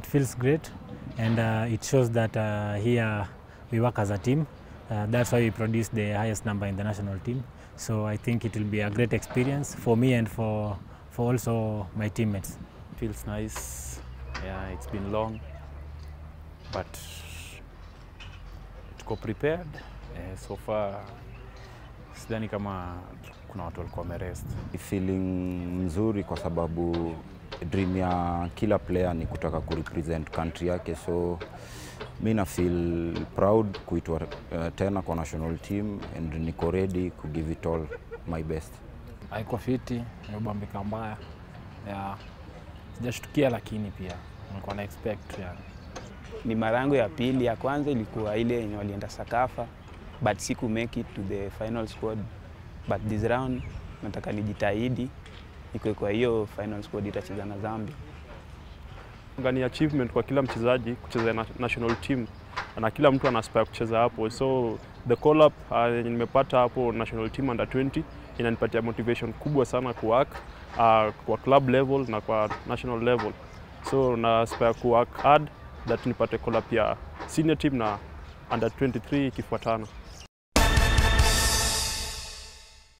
feels great and uh, it shows that uh, here we work as a team. Uh, that's why we produce the highest number in the national team. So I think it will be a great experience for me and for, for also my teammates. Feels nice. Yeah, it's been long, but tuko prepared. Eh, so far sidhani kama kuna watu walikuwa wamerest. feeling mzuri kwa sababu dream ya kila player ni kutaka kurepresent country yake, so mi na feel proud kuitwa uh, tena kwa national team and niko ready ku give it all my best. haiko fiti, imebambika mbaya ya sijashtukia, lakini pia nilikuwa na expect yani. Ni mara yangu ya pili. Ya kwanza ilikuwa ile yenye walienda Sakafa but siku make it to the final squad, but this round nataka nijitahidi nikuwe kwa hiyo final squad itacheza na Zambia. ni achievement kwa kila mchezaji kucheza na national team na kila mtu ana aspire kucheza hapo, so the call up uh, yenye nimepata hapo national team under 20 inanipatia motivation kubwa sana ku work uh, kwa club level na kwa national level, so na aspire ku work hard that nipate call up ya senior team na under 23 ikifuatana.